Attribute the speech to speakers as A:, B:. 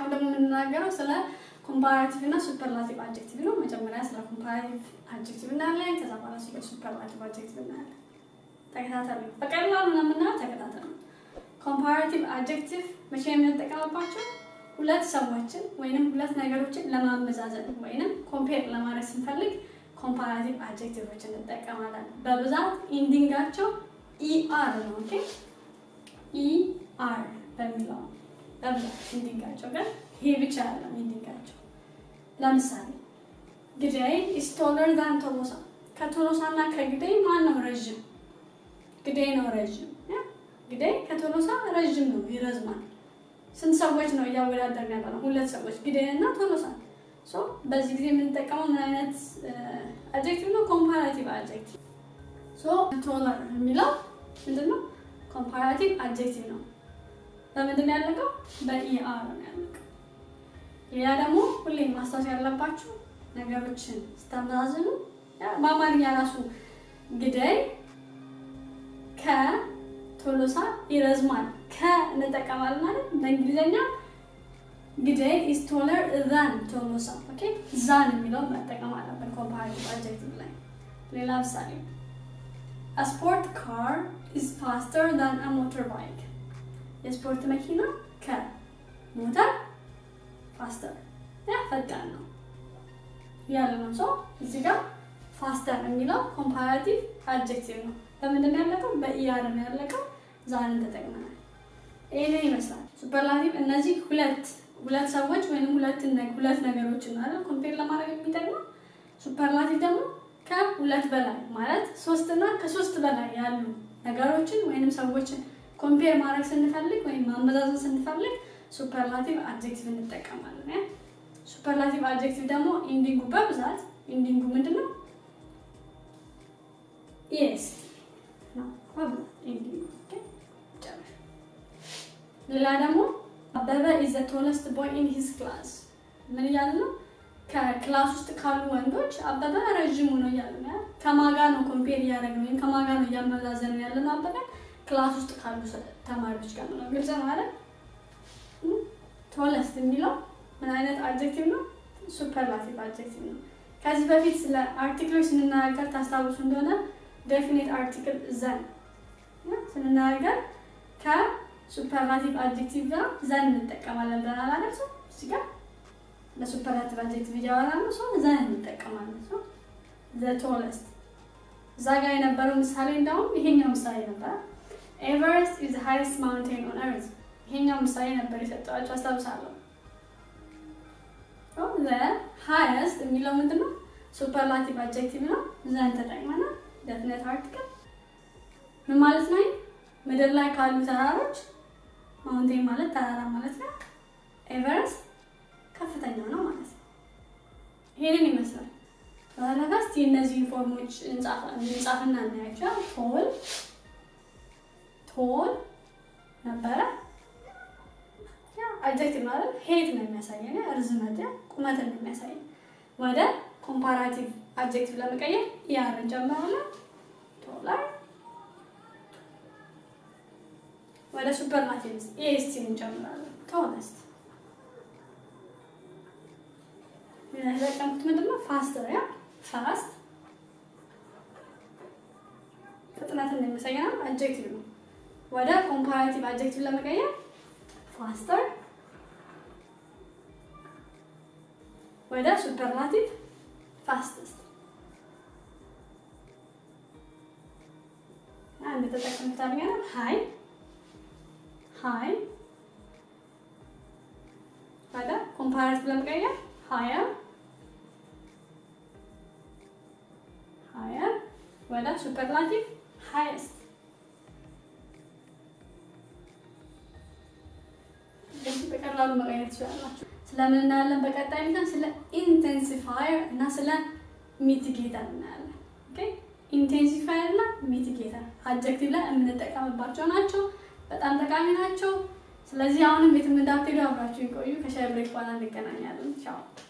A: አሁን ደግሞ የምንናገረው ስለ ኮምፓራቲቭ እና ሱፐርላቲቭ አድጀክቲቭ ነው። መጀመሪያ ስለ ኮምፓራቲቭ አድጀክቲቭ እናያለን። ከዛ በኋላ ስለ ሱፐርላቲቭ አድጀክቲቭ እናያለን። ተከታተሉ። በቀላሉ ነው የምናየው። ተከታተሉ። ኮምፓራቲቭ አድጀክቲቭ መቼ የምንጠቀምባቸው ሁለት ሰዎችን ወይንም ሁለት ነገሮችን ለማመዛዘን ወይንም ኮምፔር ለማድረግ ስንፈልግ ኮምፓራቲቭ አድጀክቲቮችን እንጠቀማለን። በብዛት ኢንዲንጋቸው ኢአር ነው። ኦኬ ኢአር በሚለው በብዛት ኢንዲንጋቸው ግን ይሄ ብቻ ያለው ኢንዲንጋቸው። ለምሳሌ ግዳይ ኢስ ቶለር ዛን ቶሎሳ። ከቶሎሳ እና ከግዳይ ማን ነው ረዥም? ግዳይ ነው ረዥም። ግዳይ ከቶሎሳ ረዥም ነው፣ ይረዝማል። ስንት ሰዎች ነው እያወዳደርን ያለ ነው? ሁለት ሰዎች ግዳይን እና ቶሎሳን። ሶ በዚህ ጊዜ የምንጠቀመው ምን አይነት አድጀክቲቭ ነው? ኮምፓራቲቭ አድጀክቲቭ። ሶ ቶለር የሚለው ምንድን ነው? ኮምፓራቲቭ አድጀክቲቭ ነው። በምንድን ነው ያለቀው? በኢአር ነው ያለቀው። ሌላ ደግሞ ሁሌ ማስታወስ ያለባችሁ ነገሮችን ስታመዛዝኑ በአማርኛ ራሱ ግዳይ ከቶሎሳ ይረዝማል ከ እንጠቀማለን ማለት በእንግሊዝኛ ግዳይ ኢስ ቶለር ዛን ቶሎሳ። ኦኬ ዛን የሚለውን መጠቀም አለብን ኮምፓራቲቭ አድጀክቲቭ ላይ። ሌላ ምሳሌ a sport car is faster than a motorbike የስፖርት መኪና ከሞተር ፋስተር ያ ፈጣን ነው ያለ ነው። ሰው እዚህ ጋር ፋስተር የሚለው ኮምፓራቲቭ አድጀክቲቭ ነው። በምንድን ነው ያለቀው? በኢአር ነው ያለቀው። ዛንን ተጠቅመናል። ይህንን ይመስላል ሱፐርላቲቭ። እነዚህ ሁለት ሁለት ሰዎች ወይም ሁለት ሁለት ነገሮችን አይደል ኮምፔር ለማድረግ የሚጠቅመው። ሱፐርላቲቭ ደግሞ ከሁለት በላይ ማለት ሶስት እና ከሶስት በላይ ያሉ ነገሮችን ወይንም ሰዎችን ኮምፔር ማድረግ ስንፈልግ ወይም ማመዛዘን ስንፈልግ ሱፐርላቲቭ አድጀክቲቭ እንጠቀማለን። ሱፐርላቲቭ አድጀክቲቭ ደግሞ ኢንዲንጉ በብዛት ኢንዲንጉ ምንድን ነው? ኢኤስ ነው በብዛት ኢንዲንጉ። ሌላ ደግሞ አበበ ኢዝ ዘ ቶለስት ቦይ ኢን ሂዝ ክላስ ምን እያለ ነው? ከክላስ ውስጥ ካሉ ወንዶች አበበ ረዥሙ ነው እያለ ነው። ከማጋ ነው ኮምፔር እያደረግን ወይም ከማጋ ነው እያመዛዘን ያለ ነው አበበ ክላስ ውስጥ ካሉ ተማሪዎች ጋር ነው። ግልጽ ነው አይደል? ቶለስት የሚለው ምን አይነት አድጀክቲቭ ነው? ሱፐርላቲቭ አድጀክቲቭ ነው። ከዚህ በፊት ስለ አርቲክሎች ስንናገር ታስታውሱ እንደሆነ ዴፊኒት አርቲክል ዘን ስንናገር ከሱፐርላቲቭ አድጀክቲቭ ጋር ዘን እንጠቀማለን ብለናል አይደል? ሰው እዚህ ጋር ለሱፐርላቲቭ አድጀክቲቭ እያወራ ነው። ሰው ዘን እንጠቀማለን። ሰው ዘ ቶለስት እዛ ጋር የነበረው ምሳሌ እንዳውም ይሄኛው ምሳሌ ነበር። ኤቨረስት ኢዝ ዘ ሃይስት ማውንቴን ኦን እርዝ። ይሄኛው ምሳሌ ነበር የሰጠኋቸው አስታውሳለሁ። ዘ ሃይስት የሚለው ምንድን ነው? ሱፐርላቲቭ አድጀክቲቭ ነው። ዘን ተጠቅመናል። ደፍነት አርቲክል ምን ማለት ነው? ምድር ላይ ካሉ ተራሮች ማውንቴን ማለት ተራራ ማለት ነው። ኤቨረስት ከፍተኛው ነው ማለት ነው። ይሄንን ይመስላል። በኋላ እስቲ እነዚህ ፎርሞች እንጻፍና እናያቸው። ቶል ቶል ነበረ አድጀክቲቭ ማለት ሄት ነው የሚያሳየን ርዝመት ቁመትን ነው የሚያሳየን። ወደ ኮምፓራቲቭ አድጀክቲቭ ለመቀየር ኢአር እንጨምራለን። ቶላር ወደ ሱፐርላቲቭ ኤስቲ እንጨምራለን። ቶለስት የተጠቀምኩት ምንድን ነው? ፋስተር ያ ፋስት ፍጥነትን የሚያሳየን አድጀክቲቭ ነው። ወደ ኮምፓራቲቭ አድጀክቲቭ ለመቀየር ፋስተር ወደ ሱፐርላቲቭ ፋስትስት አንድ ተጠቀምኩት አድርገን ሃይ ሃይ ወደ ኮምፓራቲቭ ለመቀየር ሃየር ሃየር ወደ ሱፐርላቲቭ ሃይስት በቀላሉ መቀየር ትችላላችሁ። ስለምን እናያለን? በቀጣይ ሚዛን ስለ ኢንቴንሲፋየር እና ስለ ሚቲጌተር እናያለን። ኦኬ ኢንቴንሲፋየር እና ሚቲጌተር አድጀክቲቭ ላይ የምንጠቀምባቸው ናቸው። በጣም ጠቃሚ ናቸው። ስለዚህ አሁንም ቤትም እንዳትሄዱ አብራችሁ ይቆዩ። ከሻይ ብሬክ በኋላ እንገናኛለን። ቻው